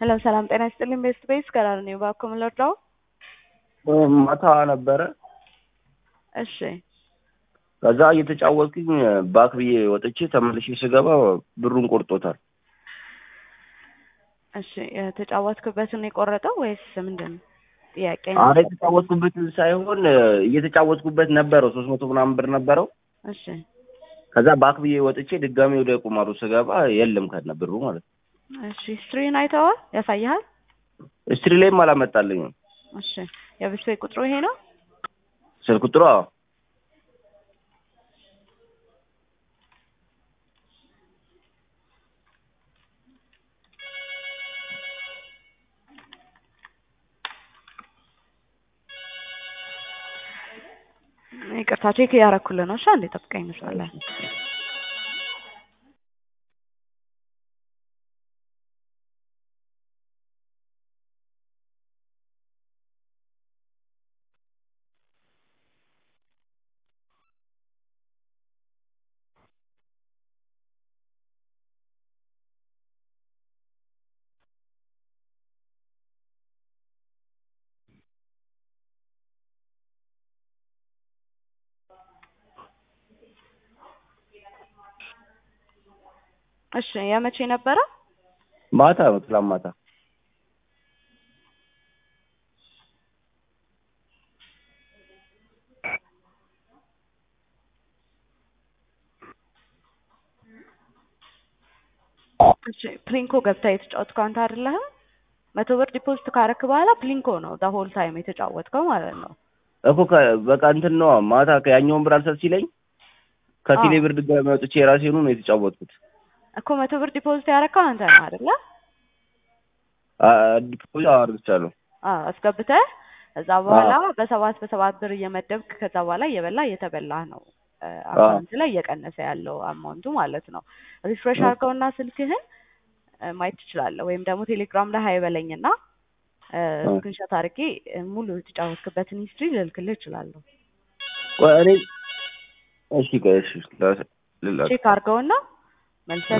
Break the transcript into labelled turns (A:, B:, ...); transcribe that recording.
A: ሄሎ ሰላም ጤና ይስጥልኝ። ቤስት ቤስ ከላል ነው እባክዎ ምን ልርዳው?
B: ማታ ነበረ።
A: እሺ
B: ከዛ እየተጫወትኩኝ ባክ ብዬ ወጥቼ ተመልሼ ስገባ ብሩን ቆርጦታል።
A: እሺ የተጫወትክበትን የቆረጠው ወይስ ምንድን ነው? ጥያቄ ነው።
B: አረ የተጫወትኩበትን ሳይሆን እየተጫወትኩበት ነበረው ሶስት መቶ ምናምን ብር ነበረው።
A: እሺ
B: ከዛ ባክ ብዬ ወጥቼ ድጋሚ ወደ ቁማሩ ስገባ የለም ከነ ብሩ ማለት ነው።
A: እሺ ስትሪን አይተዋል? ያሳይሃል?
B: ስትሪ ላይም አላመጣልኝም።
A: እሺ የቤት ቤት ቁጥሩ ይሄ ነው?
B: ስልክ ቁጥሩ አዎ።
A: ይቅርታ ቼክ እያረኩልህ ነው። እሺ አንዴ ጠብቀኝ መስመር ላይ እሺ የመቼ ነበረ?
B: ማታ ነው ትላንት ማታ።
A: እሺ ፕሊንኮ ገብታ የተጫወትከው አንተ አይደለህም? መቶ ብር ዲፖዚት ካረክ በኋላ ፕሊንኮ ነው ዳ ሆል ታይም የተጫወትከው ማለት ነው።
B: እኮ ከ- በቃ እንትን ነው ማታ ያኛውን ብር አልሰጥ ሲለኝ ከቴሌ ብር ድጋሚ ወጥቼ የራሴኑ ነው የተጫወትኩት።
A: እኮ መቶ ብር ዲፖዚት ያረከው አንተ ነው አይደለ?
B: ዲፖዚት አድርግቻለሁ።
A: አዎ አስገብተህ ከዛ በኋላ በሰባት በሰባት ብር እየመደብክ ከዛ በኋላ እየበላ እየተበላህ ነው አካውንት ላይ እየቀነሰ ያለው አማውንቱ ማለት ነው። ሪፍሬሽ አድርገውና ስልክህን እ ማየት ትችላለህ። ወይም ደግሞ ቴሌግራም ላይ ሀይ በለኝና ስክሪንሾት አድርጌ እ ሙሉ የተጫወትክበትን ሂስትሪ ልልክልህ እችላለሁ።
B: ቆይ እኔ እሺ ቆይ እሺ ላ- ልላክ
A: ቼክ አድርገውና መልሰህ